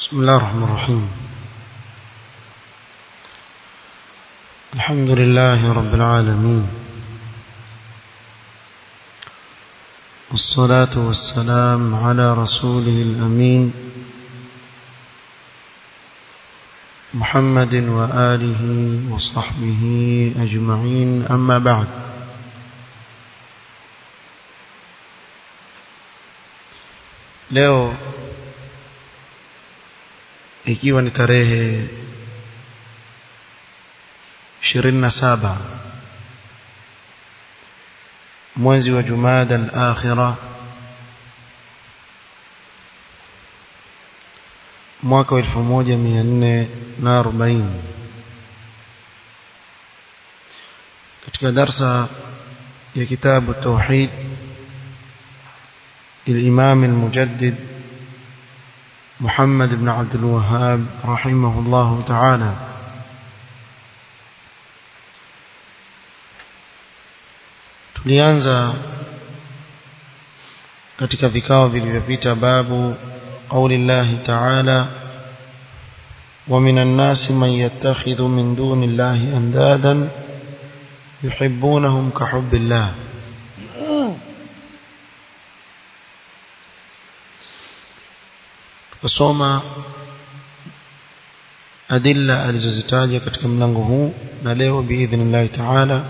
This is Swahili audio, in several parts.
بسم الله الرحمن الرحيم الحمد لله رب العالمين والصلاة والسلام على رسوله الأمين محمد وآله وصحبه أجمعين أما بعد leo ikiwa ni tarehe 27 mwezi wa Jumada al-Akhira mwaka wa 1440 katika darsa ya kitabu tauhid الإمام المجدد محمد بن عبد الوهاب رحمه الله تعالى tulianza katika vikao vilivyopita babu قول الله تعالى ومن الناس من يتخذ من دون الله أندادا يحبونهم كحب الله kusoma adilla alizozitaja katika mlango huu na leo biidhnillah taala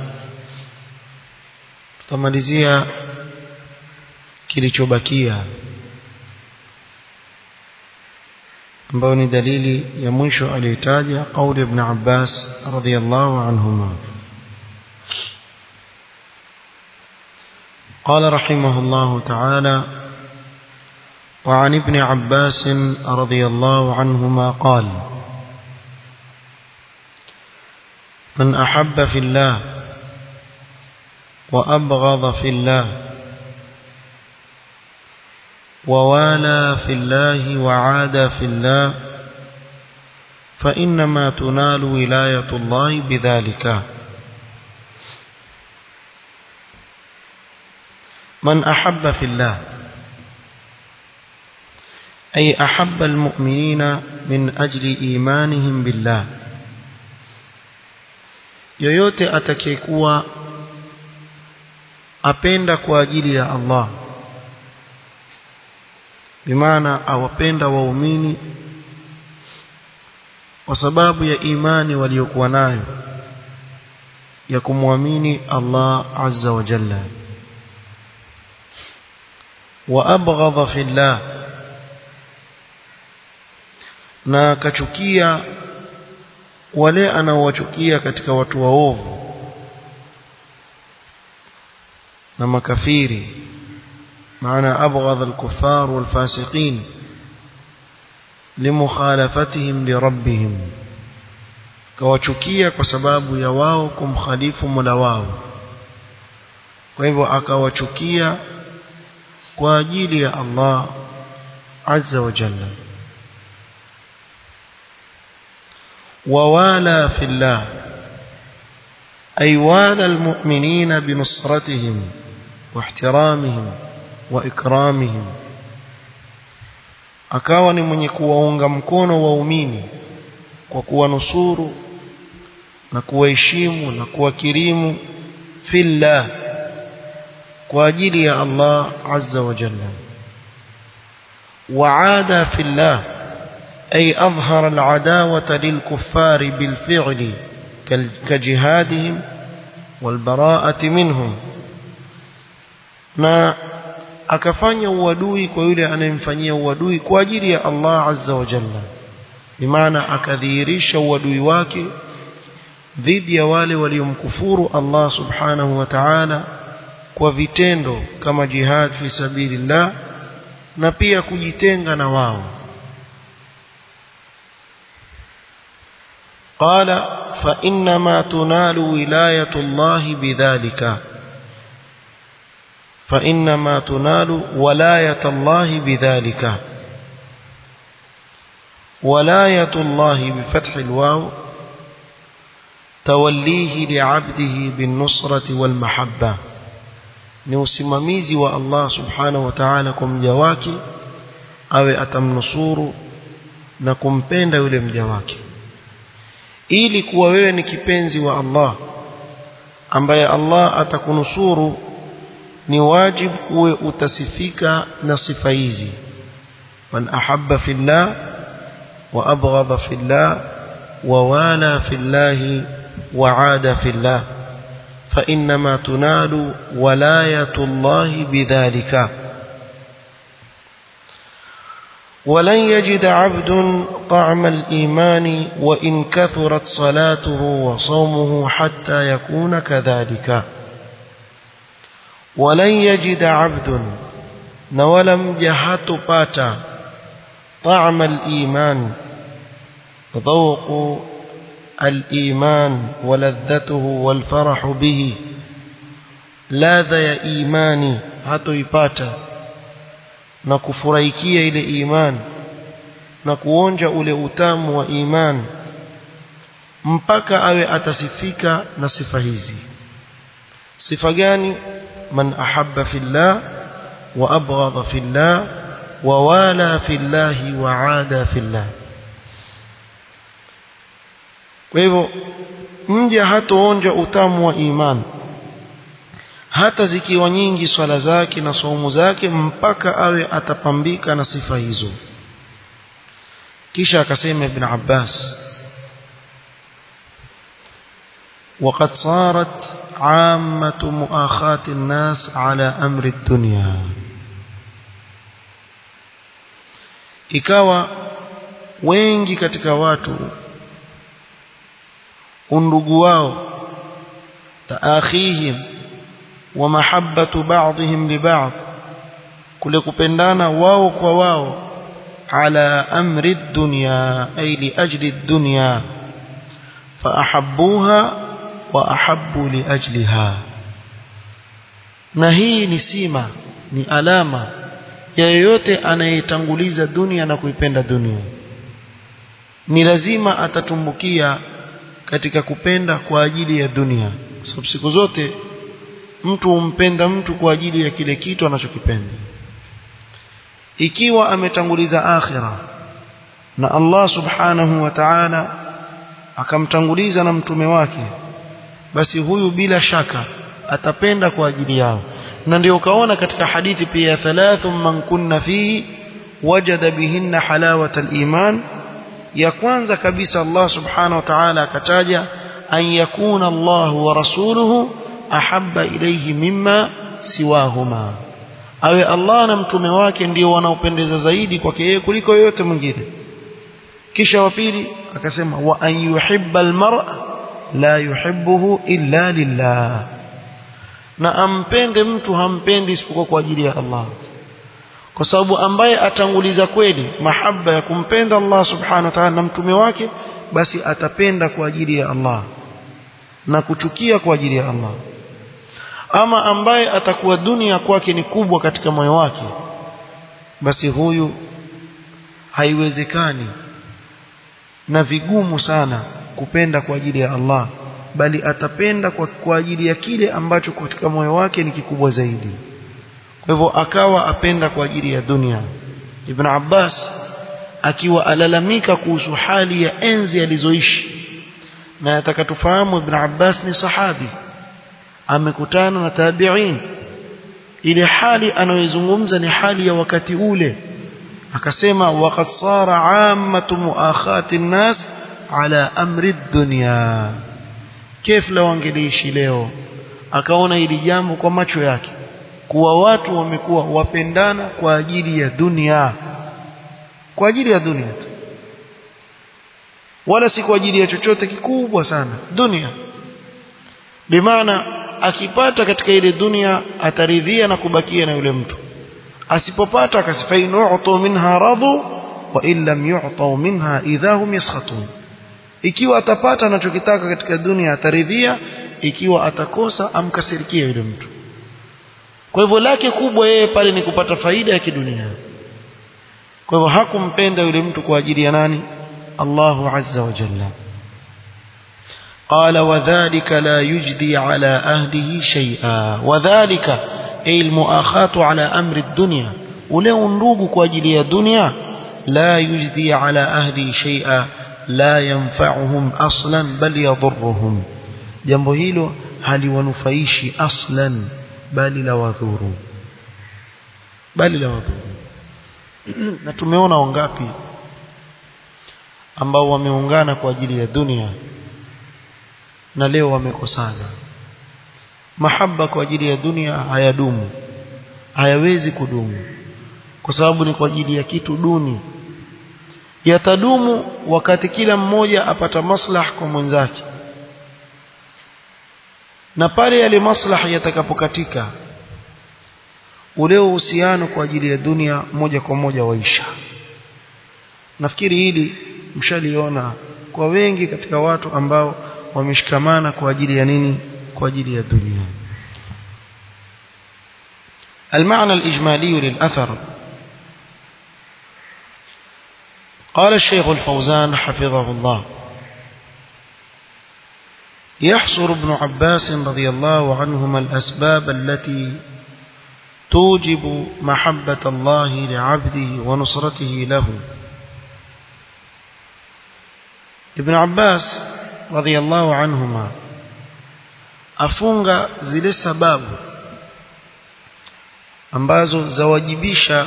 tutamalizia kilichobakia ambayo ni dalili ya mwisho aliyotaja kauli ibn Abbas radhiyallahu anhuma قال رحمه الله تعالى وعن ابن عباس رضي الله عنهما قال من أحب في الله وأبغض في الله ووالى في الله وعاد في الله فإنما تنال ولاية الله بذلك من أحب في الله أي أحب المؤمنين من أجل إيمانهم بالله yoyote atakayekuwa apenda kwa ajili ya Allah bimaana awapenda waumini kwa sababu ya imani waliokuwa nayo ya kumwamini Allah azza wa jalla wa abghadha fillah na akachukia wale anaowachukia katika watu waovu na makafiri maana abghadha al-kuffar wal-fasiqin limukhalafatihim lirabbihim kawachukia kwa sababu ya wao kumkhalifu Mola wao kwa hivyo akawachukia kwa ajili ya Allah azza wa jalla ووالى في الله أي والى المؤمنين بنصرتهم واحترامهم وإكرامهم akawa ni mwenye kuwaunga mkono waumini kwa kuwanusuru na kuwaheshimu na kuwakirimu fillah kwa ajili ya Allah azza wa jalla waada fillah أي أظهر العداوة للكفار بالفعل كجهادهم والبراءة منهم na akafanya uadui kwa yule anayemfanyia uadui kwa ajili ya Allah azza wa jalla bimaana akadhihirisha uadui wake dhidi ya wale waliomkufuru Allah subhanahu wa ta'ala kwa vitendo kama jihad fi sabilillah na pia kujitenga na wao قال فإنما تنال ولاية الله بذلك فإنما تنال ولاية الله بذلك ولاية الله بفتح الواو توليه لعبده بالنصرة والمحبة ni usimamizi wa Allah subhanahu wa ta'ala kwa mja wake awe atamnusuru na kumpenda yule mja wake ili kuwa wewe ni kipenzi wa Allah ambaye Allah atakunusuru ni wajibu uwe utasifika na sifa hizi man ahabba fillah wa abghadha fillah wa wala fillah wa aada fillah fa inma tunalu walayatu Allah bidhalika ولن يجد عبد طعم الإيمان وإن كثرت صلاته وصومه حتى يكون كذلك ولن يجد عبد نولم جهات باتا طعم الإيمان ذوق الإيمان ولذته والفرح به لاذ يا إيماني هاتو يباتا na kufurahikia ile iman na kuonja ule utamu wa iman mpaka awe atasifika na sifa hizi sifa gani man ahabba fillah wa abghadha fillah wa wala fillah wa aada fillah kwa hivyo mja hatoonja utamu wa iman hata zikiwa nyingi swala zake na saumu zake mpaka awe atapambika na sifa hizo kisha akasema ibn Abbas وقد صارت عامة مؤاخاة الناس على أمر الدنيا ikawa wengi katika watu undugu wao taakhihim wa mahabbatu ba'dihim li ba'd kule kupendana wao kwa wao ala amri dunya ay li ajli dunya fa ahabbuha wa ahabbu li ajliha na hii ni sima ni alama ya yeyote anayetanguliza dunia na kuipenda dunia ni lazima atatumbukia katika kupenda kwa ajili ya dunia sababu siku zote mtu umpenda mtu kwa ajili ya kile kitu anachokipenda ikiwa ametanguliza akhira na Allah subhanahu wa ta'ala akamtanguliza na mtume wake basi huyu bila shaka atapenda kwa ajili yao na ndio ukaona katika hadithi pia thalathu man kunna fihi wajada bihinna halawata al-iman ya kwanza kabisa Allah subhanahu wa ta'ala akataja an yakuna Allah wa rasuluhu ahabba ilayhi mimma siwahuma awe Allah na mtume wake ndio wanaopendeza zaidi kwake yeye kuliko yoyote mwingine kisha wa pili akasema wa an yuhibba almar'a la yuhibbuhu illa lillah na ampende mtu hampendi isipokuwa kwa ajili ya Allah kwa sababu ambaye atanguliza kweli mahaba ya kumpenda Allah subhanahu wa ta'ala na mtume wake basi atapenda kwa ajili ya Allah na kuchukia kwa ajili ya Allah ama ambaye atakuwa dunia kwake ni kubwa katika moyo wake basi huyu haiwezekani na vigumu sana kupenda kwa ajili ya Allah bali atapenda kwa, kwa ajili ya kile ambacho katika moyo wake ni kikubwa zaidi kwa hivyo akawa apenda kwa ajili ya dunia Ibn Abbas akiwa alalamika kuhusu hali ya enzi alizoishi na atakatufahamu Ibn Abbas ni sahabi amekutana na tabi'in ile hali anayozungumza ni hali ya wakati ule akasema waqad sara ammatu muakhati an-nas ala amri dunya kif la wangeliishi leo akaona hili jambo kwa macho yake kuwa watu wamekuwa wapendana kwa ajili ya dunia kwa ajili ya dunia tu wala si kwa ajili ya chochote kikubwa sana dunia bimaana akipata katika ile dunia ataridhia na kubakia na yule mtu asipopata akasifainu minha radhu wa in lam yu'tu minha idhahum yaskhatun ikiwa atapata anachokitaka katika dunia ataridhia ikiwa atakosa amkasirikia yule mtu kwa hivyo lake kubwa yeye pale ni kupata faida ya kidunia kwa hivyo hakumpenda yule mtu kwa ajili ya nani Allahu azza wa jalla قال وذلك لا يجدي على أهله شيئا وذلك أي المؤاخاة على أمر الدنيا ule undugu kwa ajili ya dunia لا يجدي على أهلي شيئا لا ينفعهم أصلا بل يضرهم jambo hilo haliwanufaishi aslan bali la wadhuru bali la wadhuru na tumeona wangapi ambao wameungana kwa ajili ya dunia na leo wamekosana mahaba kwa ajili ya dunia hayadumu hayawezi kudumu kwa sababu ni kwa ajili ya kitu duni yatadumu wakati kila mmoja apata maslah kwa mwenzake na pale yale maslaha yatakapokatika ule uhusiano kwa ajili ya dunia moja kwa moja waisha nafikiri hili mshaliona kwa wengi katika watu ambao wameshikamana kwa ajili ya nini kwa ajili ya dunia المعنى الإجمالي للأثر قال الشيخ الفوزان حفظه الله يحصر ابن عباس رضي الله عنهما الأسباب التي توجب محبة الله لعبده ونصرته له ابن عباس رضي الله عنهما afunga zile sababu ambazo zawajibisha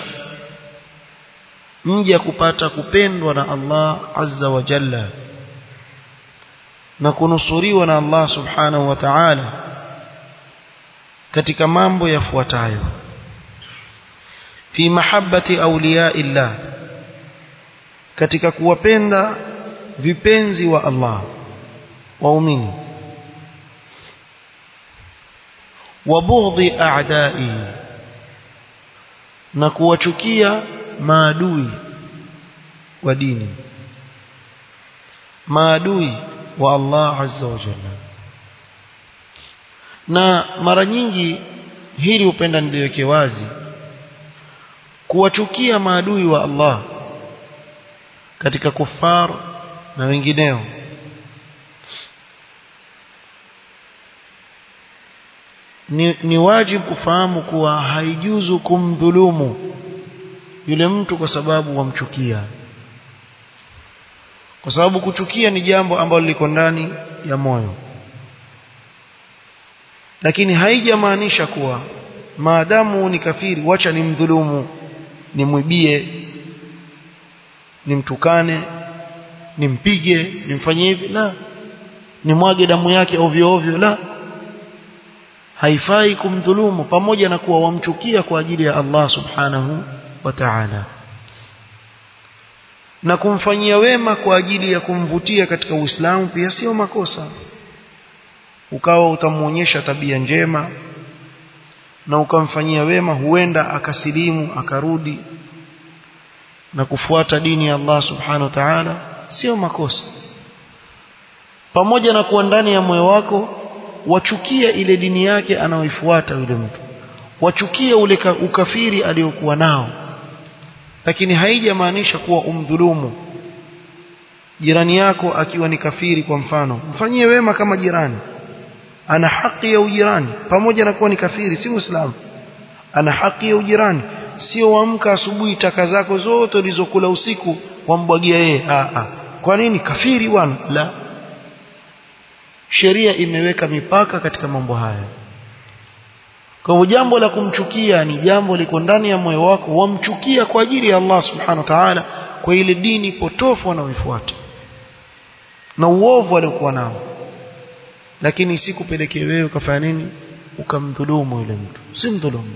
mja kupata kupendwa na Allah azza wa jalla na kunusuriwa na Allah subhanahu wa ta'ala katika mambo yafuatayo fi mahabbati awliya illah katika kuwapenda vipenzi wa Allah waumini wa bughdhi a'da'i na kuwachukia maadui wa dini maadui wa Allah azza wa jalla na mara nyingi hili upenda niliweke wazi kuwachukia maadui wa Allah katika kufar na wengineo ni, ni wajibu kufahamu kuwa haijuzu kumdhulumu yule mtu kwa sababu wamchukia kwa sababu kuchukia ni jambo ambalo liko ndani ya moyo lakini haijamaanisha kuwa maadamu ni kafiri wacha nimdhulumu nimwibie nimtukane nimpige nimfanyie hivi la nimwage damu yake ovyo ovyo la haifai kumdhulumu pamoja na kuwa wamchukia kwa ajili ya Allah subhanahu wa ta'ala na kumfanyia wema kwa ajili ya kumvutia katika Uislamu pia sio makosa ukawa utamuonyesha tabia njema na ukamfanyia wema huenda akasilimu akarudi na kufuata dini ya Allah subhanahu wa ta'ala sio makosa pamoja na kuwa ndani ya moyo wako wachukia ile dini yake anaoifuata yule mtu wachukia ule ukafiri aliyokuwa nao lakini haijamaanisha kuwa umdhulumu jirani yako akiwa ni kafiri kwa mfano mfanyie wema kama jirani ana haki ya ujirani pamoja na kuwa ni kafiri si muislamu ana haki ya ujirani sio wamka asubuhi taka zako zote ulizokula usiku wambwagia yeye a a kwa nini kafiri bwana la sheria imeweka mipaka katika mambo haya kwa hivyo jambo la kumchukia ni jambo liko ndani ya moyo wako wamchukia kwa ajili ya Allah subhanahu wa ta'ala kwa ile dini potofu wanaoifuata na uovu aliokuwa nao lakini sikupelekee wewe ukafanya nini ukamdhulumu yule mtu si mdhulumu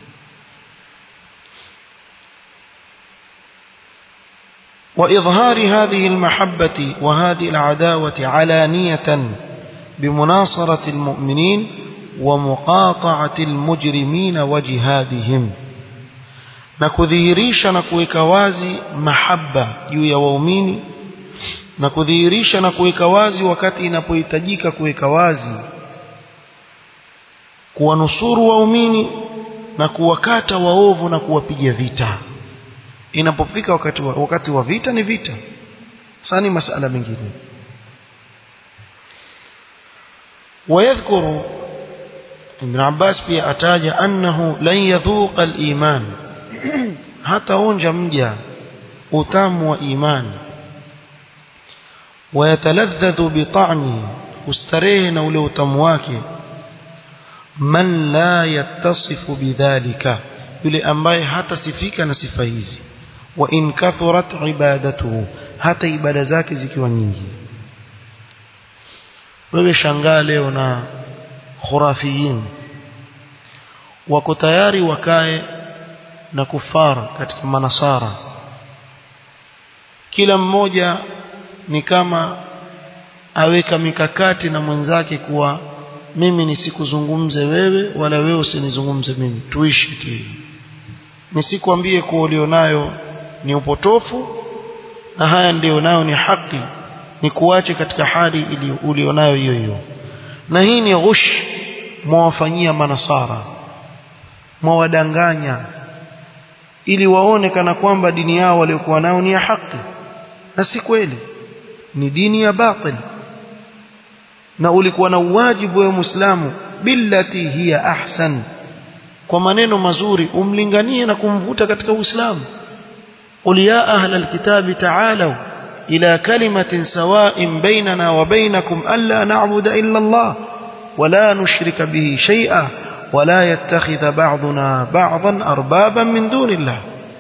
وإظهار هذه المحبة وهذه العداوة علانية بمناصرة المؤمنين ومقاطعة المجرمين وجهادهم na kudhihirisha na kuweka wazi mahaba juu ya waumini na kudhihirisha na kuweka wazi wakati inapohitajika kuweka wazi kuwanusuru waumini na kuwakata waovu na kuwapiga vita inapofika wakati wa, wakati wa vita ni vita sasa ni masala mengine ويذكر ابن عباس pia ataja annahu lan yadhuqa al-iman hata onja mja utamu wa imani wayataladhdhu bita'mi ustarehe na ule utamu wake man la yattasifu bidhalika yule ambaye hatasifika na sifa hizi wa in kathurat ibadatuhu hata ibada zake zikiwa nyingi wewe shangaa leo na khurafiyin wako tayari wakae na kufara katika manasara kila mmoja ni kama aweka mikakati na mwenzake kuwa mimi nisikuzungumze wewe wala wewe usinizungumze mimi tuishi tu nisikwambie kuwa ulionayo ni upotofu na haya ndio nayo ni haki ni kuache katika hali ili ulionayo hiyo hiyo na hii ni ghush mwawafanyia manasara mwawadanganya ili waone kana kwamba dini yao waliokuwa nayo ni ya haki na si kweli ni dini ya batil na ulikuwa na uwajibu wa muislamu billati hiya ahsan kwa maneno mazuri umlinganie na kumvuta katika uislamu qul ya ahla alkitabi ta'alu ila kalimatin sawa'in bainana wa bainakum alla na'budu illa Allah ولا نشرك به شيئا ولا يتخذ بعضنا بعضا أربابا من دون الله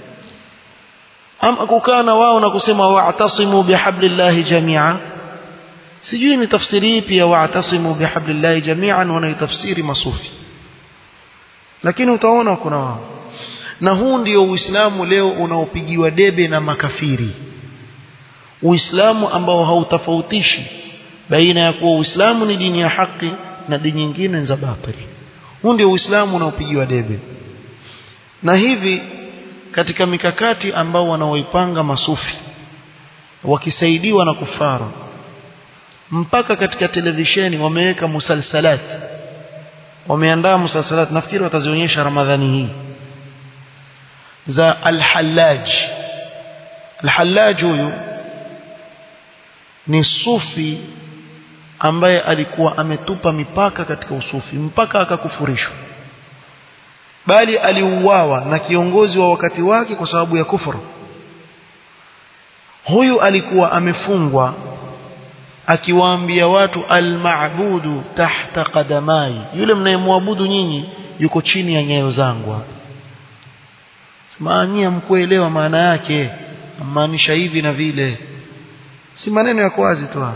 أم أكوكان واو نكسما واعتصموا بحبل الله جميعا sijui ni tafsiri ipi ya wa'tasimu bihablillahi jami'an wanaitafsiri masufi lakini utaona kuna wao na huu ndio uislamu leo unaopigiwa debe na makafiri uislamu ambao hautofautishi baina ya kuwa uislamu ni dini ya haki na dini nyingine za batili huu ndio uislamu unaopigiwa debe na hivi katika mikakati ambao wanaoipanga masufi wakisaidiwa na kufara mpaka katika televisheni wameweka musalsalat wameandaa musalsalat nafikiri watazionyesha ramadhani hii za al-Hallaj al-Hallaj huyu ni sufi ambaye alikuwa ametupa mipaka katika usufi mpaka akakufurishwa bali aliuawa na kiongozi wa wakati wake kwa sababu ya kufuru huyu alikuwa amefungwa akiwaambia watu almabudu tahta qadamai yule mnayemwabudu nyinyi yuko chini ya nyayo zangu simanyia mkuelewa maana yake maanisha hivi na vile si maneno ya wazi tu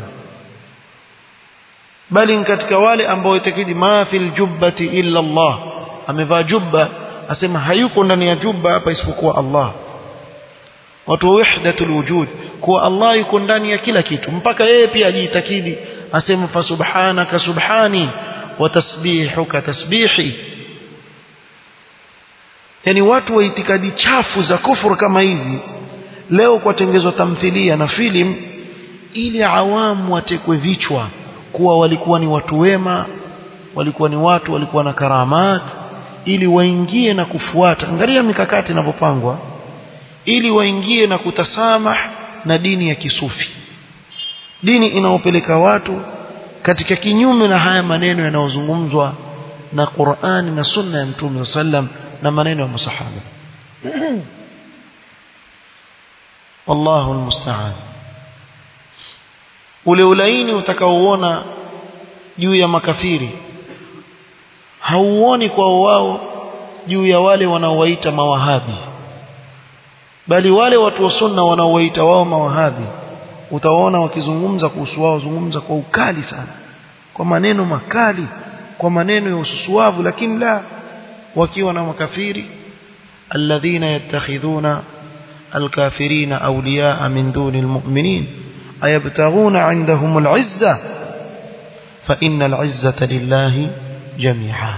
bali ni katika wale ambao itakidi ma fil jubbati illa Allah amevaa jubba asema hayuko ndani ya jubba hapa isipokuwa Allah watu wa wahdatul wujud kuwa Allah yuko ndani ya kila kitu mpaka yeye pia ajiitakidi asema fa subhanaka subhani wa tasbihuka tasbihi yani watu wa itikadi chafu za kufuru kama hizi leo kwatengezwa tamthilia na filim ili awamu watekwe vichwa kuwa walikuwa ni watu wema walikuwa ni watu walikuwa na karamat ili waingie na kufuata angalia mikakati inavyopangwa ili waingie na kutasamah na dini ya kisufi dini inaopeleka watu katika kinyume na haya maneno yanayozungumzwa na Qur'ani na Sunna ya Mtume sallam na maneno ya masahaba wallahu almusta'an ule ulaini utakaoona juu ya makafiri hauoni kwa wao juu ya wale wanaowaita mawahabi bali wale watu wa sunna wanaowaita wao mawahabi utawaona wakizungumza kuhusu wao zungumza kwa ukali sana kwa maneno makali kwa maneno ya ususuavu lakini la wakiwa na makafiri alladhina yattakhidhuna alkafirina awliyaa min duni almu'minin ayabtaghuna 'indahum al'izza fa inna al'izzata lillahi jami'a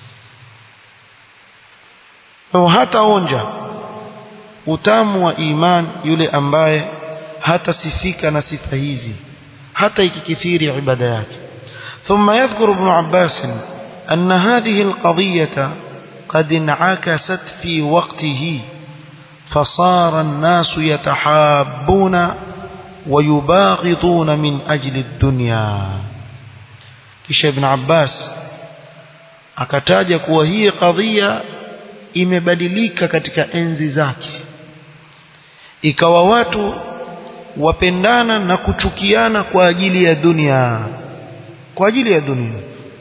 kwa hata onja utamu wa iman yule ambaye hatasifika na sifa hizi hata ikikithiri ibada yake ثم يذكر ابن عباس أن هذه القضية قد انعكست في وقته فصار الناس يتحابون ويباغضون من أجل الدنيا كش ابن عباس akataja kuwa hii kadhia imebadilika katika enzi zake ikawa watu wapendana na kuchukiana kwa ajili ya dunia kwa ajili ya dunia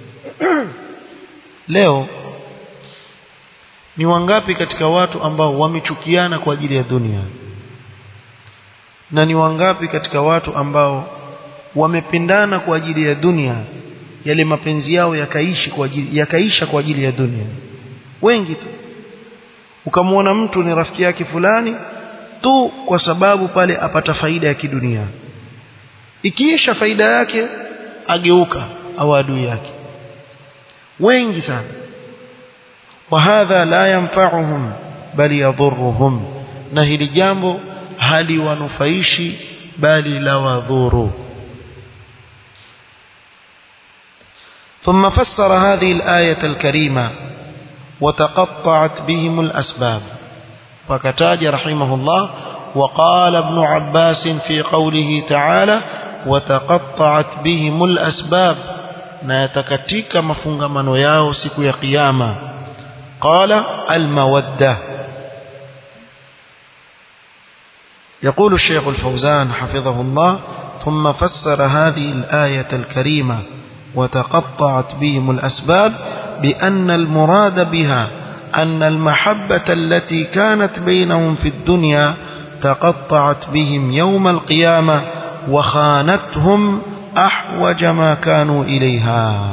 leo ni wangapi katika watu ambao wamechukiana kwa ajili ya dunia na ni wangapi katika watu ambao wamependana kwa ajili ya dunia yale mapenzi yao yakaishi kwa ajili yakaisha kwa ajili ya dunia wengi tu ukamwona mtu ni rafiki yake fulani tu kwa sababu pale apata faida ya kidunia ikiisha faida yake ageuka au adui yake wengi sana وهذا لا ينفعهم بل يضرهم na hili jambo haliwanufaishi bali la wadhuru ثم فسر هذه الآية الكريمة وتقطعت بهم الأسباب فكتاج رحمه الله وقال ابن عباس في قوله تعالى وتقطعت بهم الأسباب na yatakatika mafungamano yao siku ya kiyama قال المودة يقول الشيخ الفوزان حفظه الله ثم فسر هذه الآية الكريمة وتقطعت بهم الأسباب بأن المراد بها أن المحبة التي كانت بينهم في الدنيا تقطعت بهم يوم القيامة وخانتهم أحوج ما كانوا إليها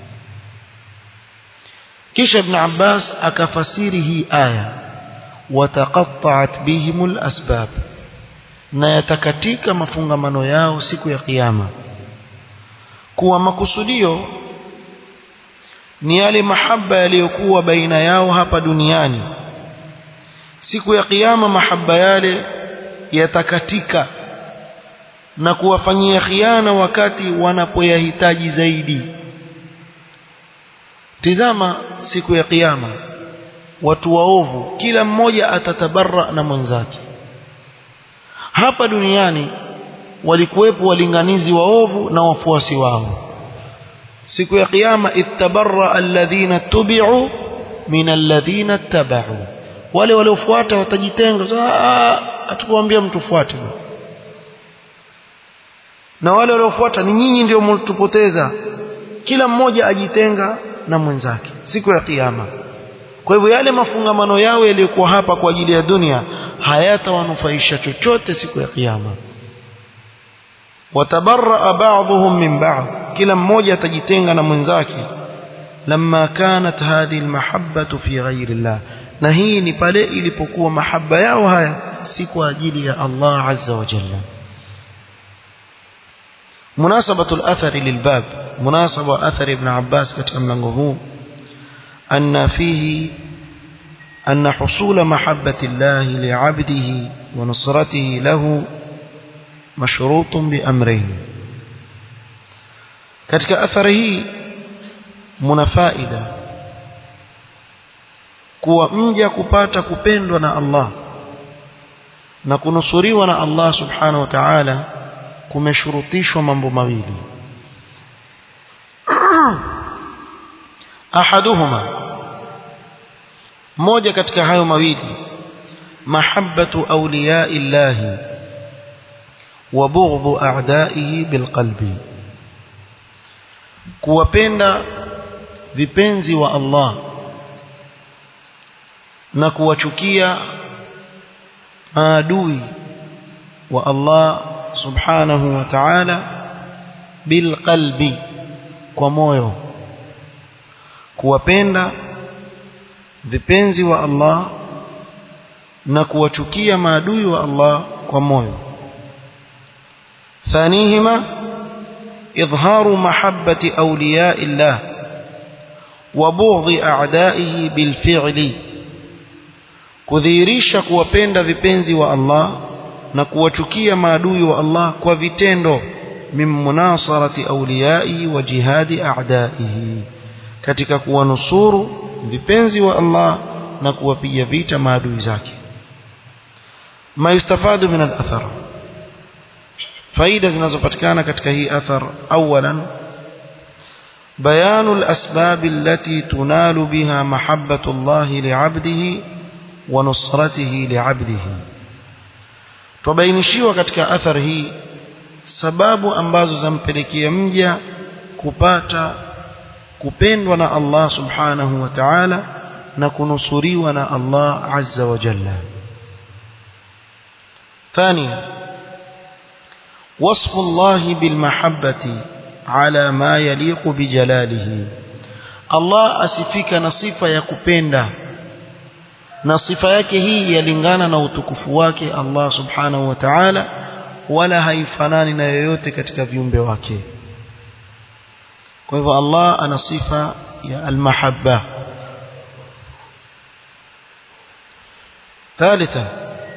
kisha ibn Abbas akafasiri hii aya wataqatta'at bihimul asbab na yatakatika mafungamano yao siku ya kiyama kuwa makusudio ni yale mahaba yaliyokuwa baina yao hapa duniani siku ya kiyama mahaba yale yatakatika na kuwafanyia khiana wakati wanapoyahitaji zaidi tizama siku ya kiyama watu waovu kila mmoja atatabarra na mwenzake hapa duniani walikuwepo walinganizi waovu na wafuasi wao siku ya kiyama ittabarra alladhina tubi'u min alladhina tabau wale waliofuata watajitenga hatukuambia mtu fuate na wale waliofuata ni nyinyi ndio mlitupoteza kila mmoja ajitenga na mwenzake siku ya kiyama kwa hivyo yale mafungamano yao yaliyokuwa hapa kwa ajili ya dunia hayatawanufaisha chochote siku ya kiyama watabarra ba'dhum min ba'd kila mmoja atajitenga na mwenzake lamma kanat hadhihi almahabbatu fi ghairi Allah na hii ni pale ilipokuwa mahaba yao haya si kwa ajili ya Allah azza wa jalla مناسبة الأثر للباب مناسبة أثر ابن عباس كتم لنغه أن فيه أن حصول محبة الله لعبده ونصرته له مشروط بأمرين كتك أثره من فائدة kuwa mja kupata kupendwa na Allah na kunusuriwa na Allah subhanahu wa ta'ala kumeshurutishwa mambo mawili ahaduhuma moja katika hayo mawili mahabbatu awliya illahi wa bughdhu a'daihi bilqalbi kuwapenda vipenzi wa Allah na kuwachukia maadui wa Allah subhanahu wa ta'ala bilqalbi kwa moyo kuwapenda vipenzi wa Allah na kuwachukia maadui wa Allah kwa moyo thanihima idharu mahabbati awliya illah wa bughdhi a'daihi bilfi'li kudhihirisha kuwapenda vipenzi wa Allah na kuwachukia maadui wa Allah kwa vitendo min munasarati awliyai wa jihadi a'daihi katika kuwanusuru vipenzi wa Allah na kuwapiga vita maadui zake ma yustafadu min al-athar faida zinazopatikana katika hii athar awalan بيان الأسباب التي تنال بها محبة الله لعبده ونصرته لعبده twabainishiwa katika athari hii sababu ambazo zampelekea mja kupata kupendwa na Allah subhanahu wa ta'ala na kunusuriwa na Allah azza wa jalla ثانيا وصف الله بالمحبة على ما يليق بجلاله الله أسفك نصفة يكبندا na sifa yake hii yalingana na utukufu wake Allah subhanahu wa ta'ala wala haifanani na yoyote katika viumbe wake kwa hivyo Allah ana sifa ya almahabba ثالثا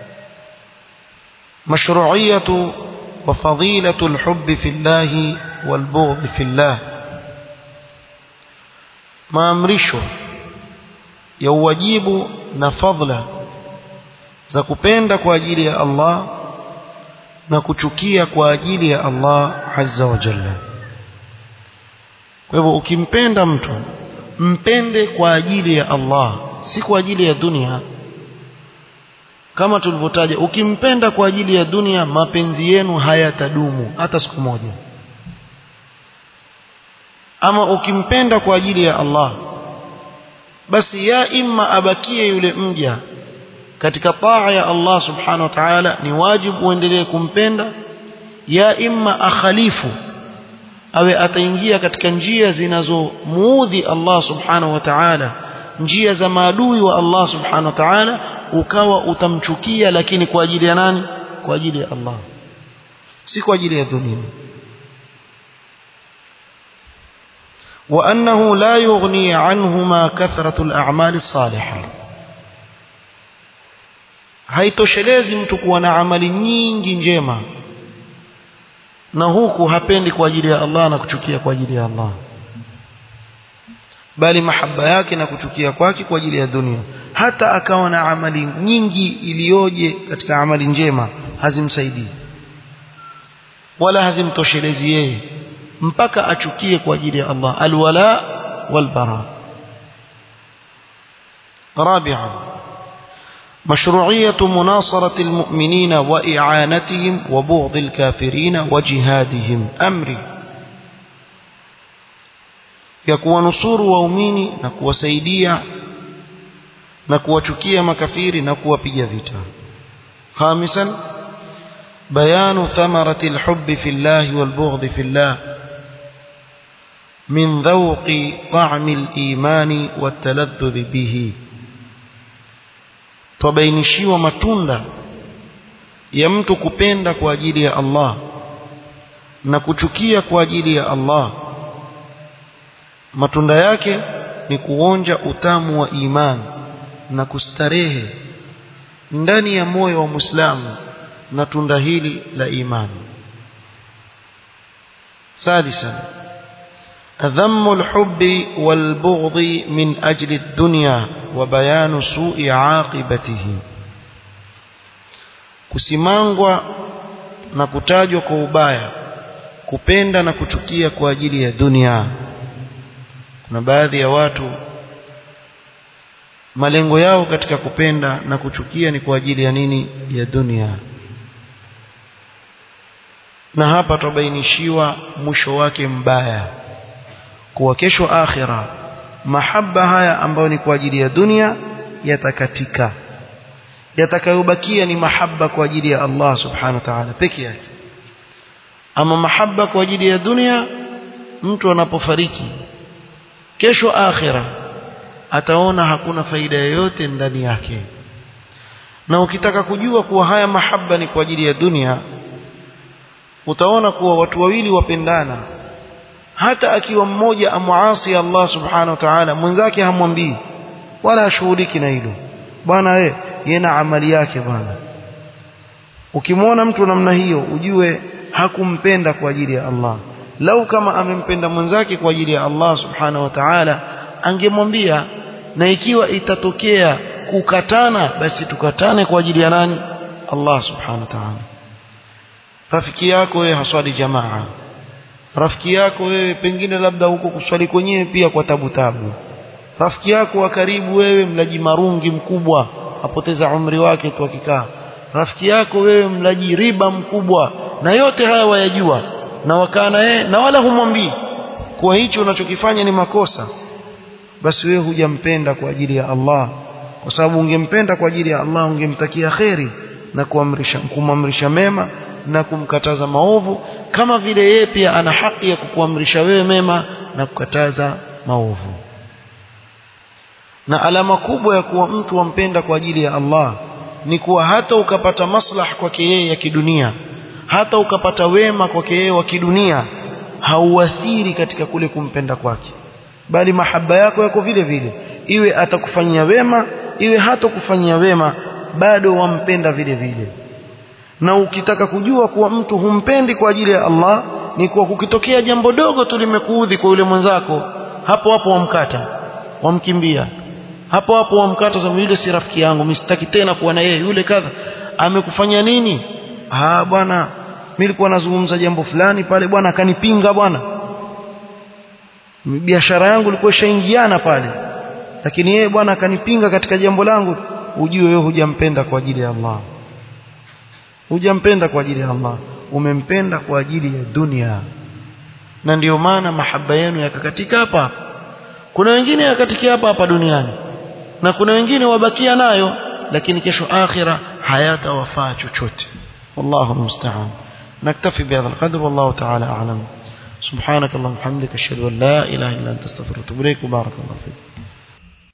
مشروعية وفضيلة الحب في الله والبغض في الله ما أمرشه يوجيب نفضل za kupenda kwa ajili ya Allah na kuchukia kwa ajili ya Allah azza wa jalla kwa hivyo ukimpenda mtu mpende kwa ajili ya Allah si kwa ajili ya dunia kama tulivyotaja ukimpenda kwa ajili ya dunia mapenzi yenu hayatadumu hata siku moja ama ukimpenda kwa ajili ya Allah basi ya imma abakie yule mja katika taa ya Allah subhanahu wa ta'ala ni wajibu uendelee kumpenda ya imma akhalifu awe ataingia katika njia zinazomuudhi Allah subhanahu wa ta'ala njia za maadui wa Allah subhanahu wa ta'ala ukawa utamchukia lakini kwa ajili ya nani kwa ajili ya Allah si kwa ajili ya dunia وأنه لا يغني عنهما كثرة الأعمال الصالحة haitoshelezi mtu kuwa na amali nyingi njema na huku hapendi kwa ajili ya Allah na kuchukia kwa ajili ya Allah bali mahaba yake na kuchukia kwake kwa ajili ya dunia hata akawa na amali nyingi iliyoje katika amali njema hazimsaidii wala hazimtoshelezi yeye mpaka achukie kwa ajili ya Allah alwala walbara رابعا مشروعية مناصرة المؤمنين وإعانتهم وبغض الكافرين وجهادهم أمري يكون نصور وأميني نكو سيديا نكو تشكيا مكافير نكو بيجافيتا خامسا بيان ثمرة الحب في الله والبغض في الله من ذوق طعم الإيمان والتلذذ به twabainishiwa matunda ya mtu kupenda kwa ajili ya Allah na kuchukia kwa ajili ya Allah matunda yake ni kuonja utamu wa imani na kustarehe ndani ya moyo wa Muislamu na tunda hili la imani سادسا ذم الحب والبغض من أجل الدنيا وبيان سوء عاقبته kusimangwa na kutajwa kwa ubaya kupenda na kuchukia kwa ajili ya dunia kuna baadhi ya watu malengo yao katika kupenda na kuchukia ni kwa ajili ya nini ya dunia na hapa tubainishiwa mwisho wake mbaya kuwa kesho akhira mahaba haya ambayo ni kwa ajili ya dunia yatakatika yatakayobakia ni mahaba kwa ajili ya Allah subhanahu wa ta'ala peke yake ama mahaba kwa ajili ya dunia mtu anapofariki kesho akhira ataona hakuna faida yoyote ndani yake na ukitaka kujua kuwa haya mahaba ni kwa ajili ya dunia utaona kuwa watu wawili wapendana hata akiwa mmoja amuasi Allah subhanahu wa ta'ala mwenzake hamwambii wala hashughuliki na hilo bwana we yena amali yake bwana ukimwona mtu namna hiyo ujue hakumpenda kwa ajili ya Allah lau kama amempenda mwenzake kwa ajili ya Allah subhanahu wa ta'ala angemwambia na ikiwa itatokea kukatana basi tukatane kwa ajili ya nani Allah subhanahu wa ta'ala rafiki yako wewe haswali jamaa rafiki yako wewe pengine labda huko kuswali kwenyewe pia kwa tabu tabu rafiki yako wa karibu wewe mlaji marungi mkubwa apoteza umri wake tu akikaa rafiki yako wewe mlaji riba mkubwa na yote haya wayajua na wakaa na yeye na wala humwambii kuwa hicho unachokifanya ni makosa basi wewe hujampenda kwa ajili ya Allah kwa sababu ungempenda kwa ajili ya Allah ungemtakia kheri na kuamrisha kumamrisha mema na kumkataza maovu kama vile yeye pia ana haki ya kukuamrisha wewe mema na kukataza maovu na alama kubwa ya kuwa mtu wampenda kwa ajili ya Allah ni kuwa hata ukapata maslah kwake yeye ya kidunia hata ukapata wema kwake yeye wa kidunia hauathiri katika kule kumpenda kwake bali mahaba yako yako vile vile iwe atakufanyia wema iwe hata kufanyia wema bado wampenda vile vile na ukitaka kujua kuwa mtu humpendi kwa ajili ya Allah ni kuwa kukitokea jambo dogo tu limekuudhi kwa yule mwenzako hapo hapo wamkata wamkimbia hapo hapo wamkata sababu yule si rafiki yangu msitaki tena kuwa na yeye yule kadha amekufanya nini ah bwana mimi nilikuwa nazungumza jambo fulani pale bwana akanipinga bwana biashara yangu ilikuwa ishaingiana pale lakini yeye bwana akanipinga katika jambo langu ujue wewe hujampenda kwa ajili ya Allah hujampenda kwa ajili ya Allah umempenda kwa ajili ya dunia na ndiyo maana mahaba yenu yakakatika hapa kuna wengine yakatikia hapa hapa duniani na kuna wengine wabakia nayo lakini kesho akhira hayatawafaa chochote wallahu musta'an naktafi bihadha alqadr wallahu ta'ala a'lam سبحانك اللهم وبحمدك اشهد ان لا اله الا انت استغفرك واتوب اليك وبارك الله فيك